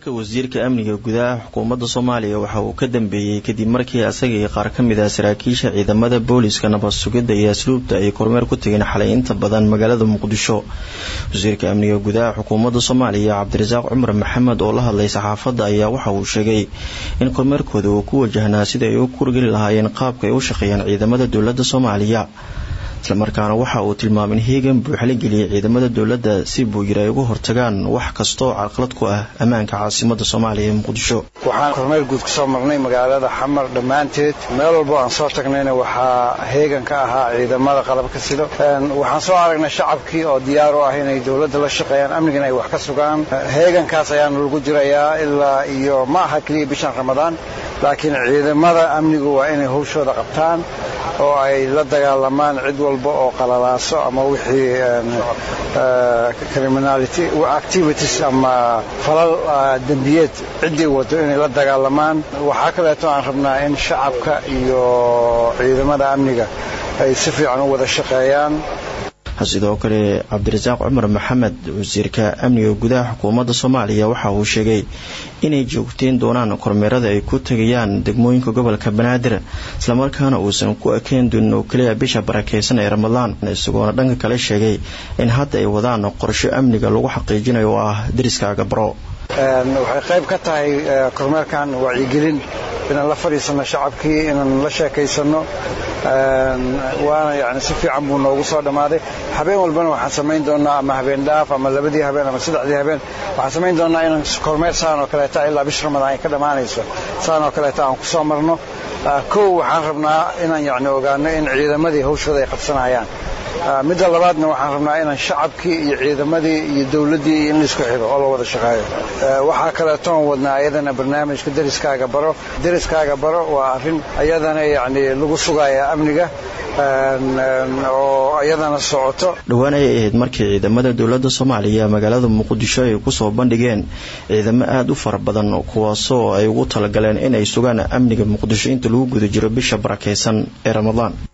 safarka wasiirka amniga gudaha xukuumadda soomaaliya waxa uu ka dambeeyey kadib markii asaga iyo qaar ka mid ah saraakiisha ciidamada booliska nabad sugidda iyo asluubta ay kormeer ku tegeen xalay inta badan magaalada muqdisho wasiirka amniga gudaha xukuumadda soomaaliya cabdirasaaq cumar maxamed oo la hadlay saxaafadda ayaa waxa uu sheegay in kormeerkooda uu ku wajahnaa sida ay u kurgeli lahaayeen qaabka ay u shaqeeyaan ciidamada dowladda soomaaliya islamarkaana waxa uu tilmaamay in heegan buuxa la geliyay ciidamada dowladda si buu yiri ay uga hortagaan wax kasta oo carqalad ku ah ammaanka caasimada soomaaliya ee muqdisho waxaan kormeer guud kusoo marnay magaalada xamar dhammaanteed meel walbo aan soo tagnayna waxaa heegan ka ahaa ciidamada qalabka sido waxaan soo aragnay shacabkii oo diyaar u ah inay dowladda la shaqeeyaan amnigana ay wax ka sugaan heegankaas ayaana lagu jirayaa ilaa iyo ma aha keliya bishan ramadaan laakiin ciidamada amnigu waa inay hawshooda qabtaan oo ay la dagaalamaan cid walba oo qalalaaso ama wixii criminality activities ama falal dembiyeed ciddii wado inay la dagaalamaan waxaa kaleeto aan rabnaa in shacabka iyo ciidamada amniga ay si fiican u wada shaqeeyaan sidoo kale cabdirasaaq cumar maxamed wasiirka amniga gudaha xukuumadda soomaaliya waxa uu sheegay inay joogteen doonaan kormeerada ay ku tegayaan degmooyinka gobolka banaadir islamarkaana uusan ku ekeen doonin oo keliya bisha barakeysan ee ramadaan isagoona dhanka kale sheegay in hadda ay wadaan qorsho amniga lagu xaqiijinayo oo ah deriskaaga baro waxay qayb ka tahay kormeerkan wacyigelin inaan la fadhiisanno shacabkii inaan la sheekaysanno waana yani si fiican buu noogu soo dhammaaday habeen walbana waxaan samayn doonnaa ama habeen dhaaf ama labadii habeen ama saddexdii habeen waxaan samayn doonnaa inaan kormeer saan oo kaleeta ilaa bish ramadaan ay ka dhammaanayso saan oo kaleeta aan ku soo marno kow waxaan rabnaa inaan yani ogaano in ciidamadii hawshooda ay qabsanayaan midda labaadna waxaan rabnaa inaan shacabkii iyo ciidamadii iyo dowladdii in laisku xigo oo la wada shaqeeyo waxaa kaleetoon wadnaa ayadana barnaamijka deriskaaga baro deriskaaga baro waa arrin ayadana yani lagu sugaya amniga oo iyadana socoto dhowaan ayay ahayd markii ciidamada dowladda soomaaliya magaalada muqdisho ay kusoo bandhigeen ciidamo aada u fara badan kuwaasoo ay ugu talagaleen inay sugaan amniga muqdisho inta lagu guda jiro bisha barakeysan ee ramadaan